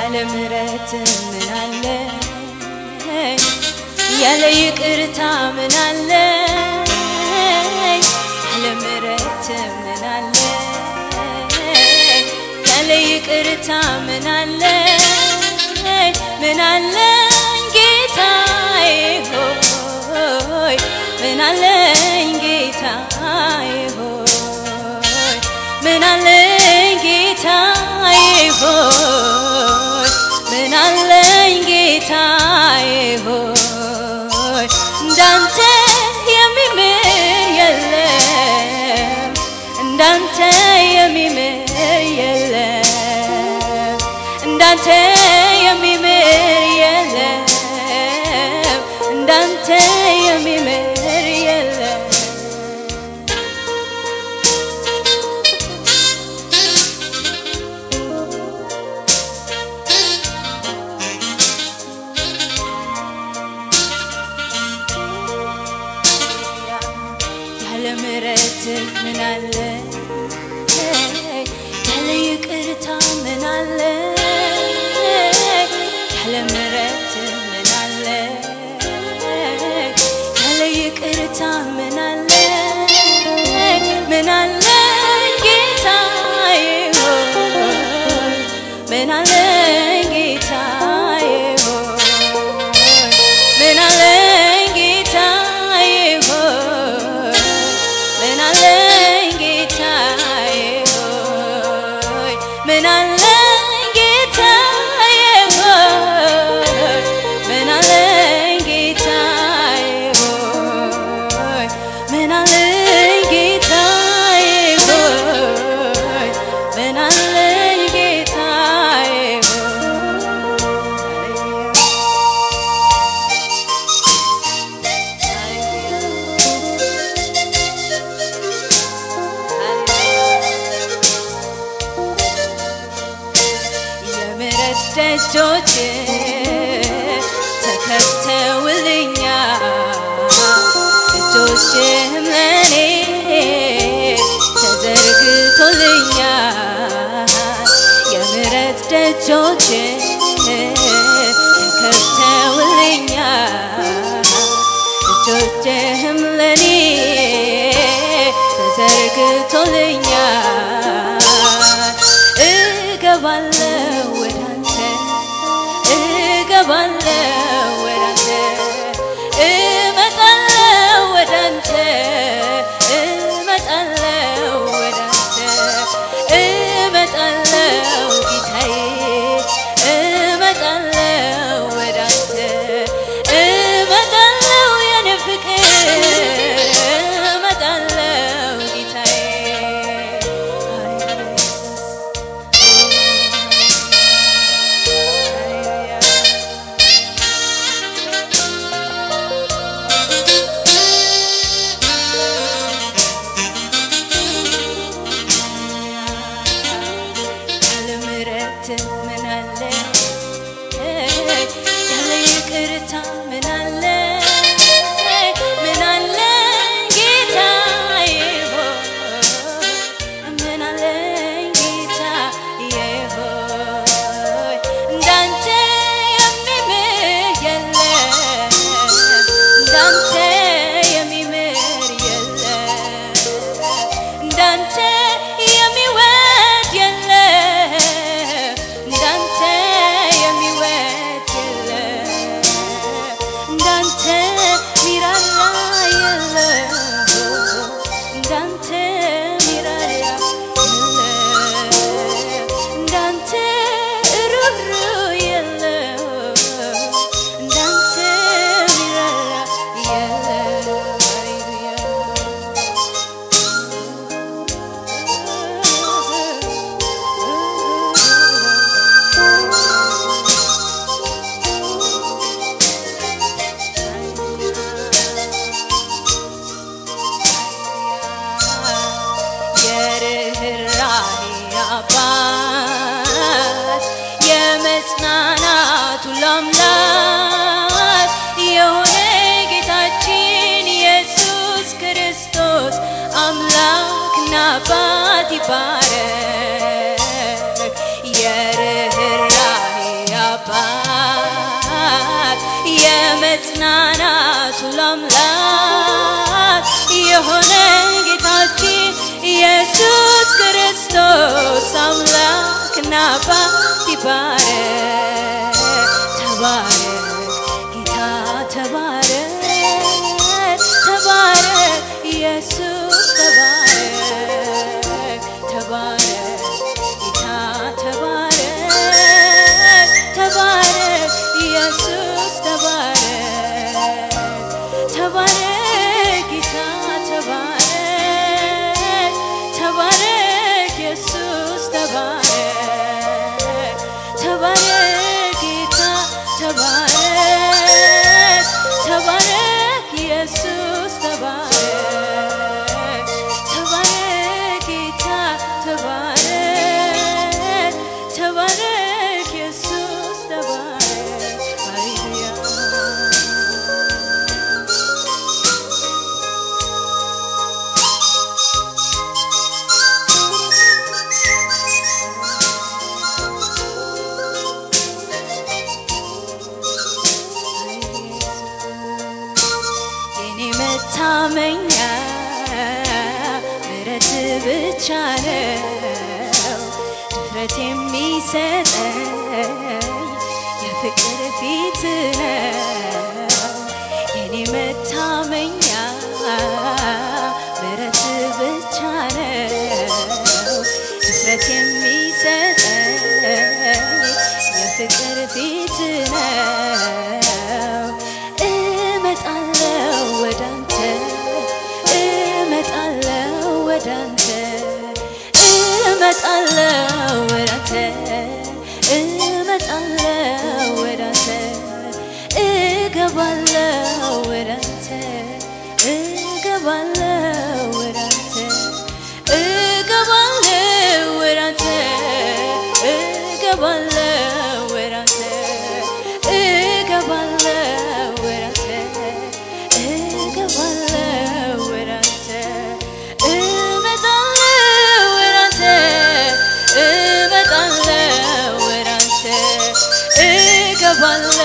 ያለ ምሕረት ምን አለ ያለ ይቅርታ ምን አለ ያለ ምሕረት ምን አለ ያለ ይቅርታ ምን አለ ምን አለኝ ጌታዬ ሆይ ምን አለኝ ጌታዬ ሆይ ምን አለኝ ጌታዬ ሆይ ምን አለኝ ጌታዬ ሆይ እንዳንተ የሚምር የለም እንዳንተ የሚምር የለም እንዳንተ የሚምር የለም እንዳንተ የሚምር የለም ያለ ምሕረት ምን አለ ያለ ይቅርታ ምን አለ ያለ ምሕረት ምን አለ ያለ ይቅርታ ምን አለ ምን አለ ጌታዬ ሆይ ምን አለ ጌታዬ ሆይ ምን አለ ጌታዬ ሆይ ምን አለ ጌታዬ ሆይ ምን አለ ጌታዬ ሆይ ምን አለ ጌታዬ ሆይ ምን አለ ጌታዬ ሆይ ምን አለ ጌታዬ የምሕረት ደጆች ተከፍተውልኛል እጆችህም ለኔ ተዘርግቶልኛል የምሕረት ደጆች ተከፍተውልኛል እጆችህም ለኔ ተዘርግቶልኛል እገባለሁ ወደ አንተ እገባለሁ ወደ አንተ እመጣለሁ ወደ አንተ እመጣለሁ ወደ አንተ እመጣለሁ ጌታዬ እመጣለሁ ወደ አንተ እመጣለሁ የኔ ፍቅር እመጣለሁ ጌታዬ ያለ ምሕረት ምን አለ ያለ ይቅርታ ምን አለ ምን አለ ጌታዬ ሆይ ምን አለ ጌታዬ ሆይ እንዳንተ የሚምር የለም እንዳንተ የሚምር የለም እንዳንተ የሚወድ የለም እንዳንተ የሚወድ የለም እንዳንተ ሚራራ የለም እንዳንተ ሚራራ የለም እንዳንተ ሩሩ የለም እንዳንተ ሚራራ የለም ሃሌሉያ የርኅራኄ አባት የመጽናናቱ አምላክ የሆነ ጌታችን ኢየሱስ ክርስቶስ አምላክና አባት ይባረክ። የርኅራኄ አባት የመጽናናት ሁሉ አምላክ የሆነ ጌታችን ኢየሱስ ክርስቶስ አምላክና አባት ይባረክ ተባረክ ጌታ ተባረክ ተባረክ ኢየሱስ ተባረክ ተባረክ ጌታ ተባረክ ተባረክ ኢየሱስ ተባረክ ተባረክ ጌታ ተባረክ ተባረክ ኢየሱስ ተባረክ ተባረክ ጌታ ተባረክ ተባረክ ኢየሱስ ተባረክ ተባረክ ጌታ ተባረክ ተባረክ ኢየሱስ ተባረክ ሃሌሉያ የኔ መታመኛ ምረት ብቻ ነው ድፍረት የሚሰጠኝ የፍቅር ፊት ነው የኔ መታመኛ ምረት ብቻ ነው ድፍረት የሚሰጠኝ የፍቅር ፊት ነው እመጣለው ወዳንተ እመጣለው ወዳንተ እመጣለው ወዳንተ እመጣለው ወዳንተ እገባለው ወዳንተ እገባለው ወዳንተ እገባለው ወዳንተ እገባለው ወዳንተ እገባለው ወዳንተ እገባለው ወዳንተ እመጣለው ወዳንተ እመጣለው ወዳንተ እገባለው